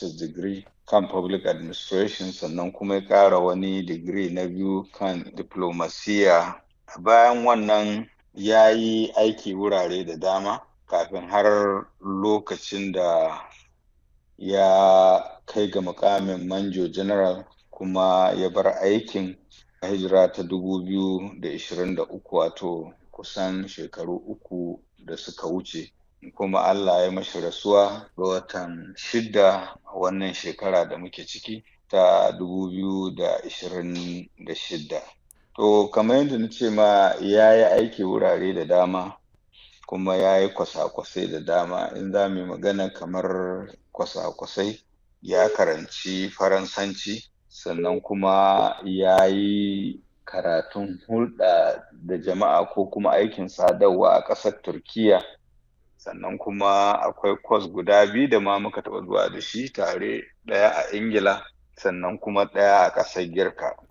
master's degree kan public administration sannan kuma ya ƙara wani digiri na biyu kan diplomasiya bayan wannan ya yi aiki wurare da dama kafin har lokacin da ya kai ga mukamin manjo general kuma ya bar aikin hijira ta 2023 wato kusan shekaru uku da suka wuce kuma Allah ya mashi rasuwa ga watan shida wannan shekara da muke ciki ta 2026 to kamar yadda na ce ma ya yi aiki wurare da dama kuma ya yi kwasa-kwasai da dama in za mu yi magana kamar kwasa-kwasai ya karanci faransanci sannan kuma ya yi karatun hulɗa da jama'a ko kuma aikin sadarwa a ƙasar turkiya sannan kuma akwai kwas guda biyu da ma muka taɓa zuwa da shi tare ɗaya a ingila sannan kuma ɗaya a ƙasar girka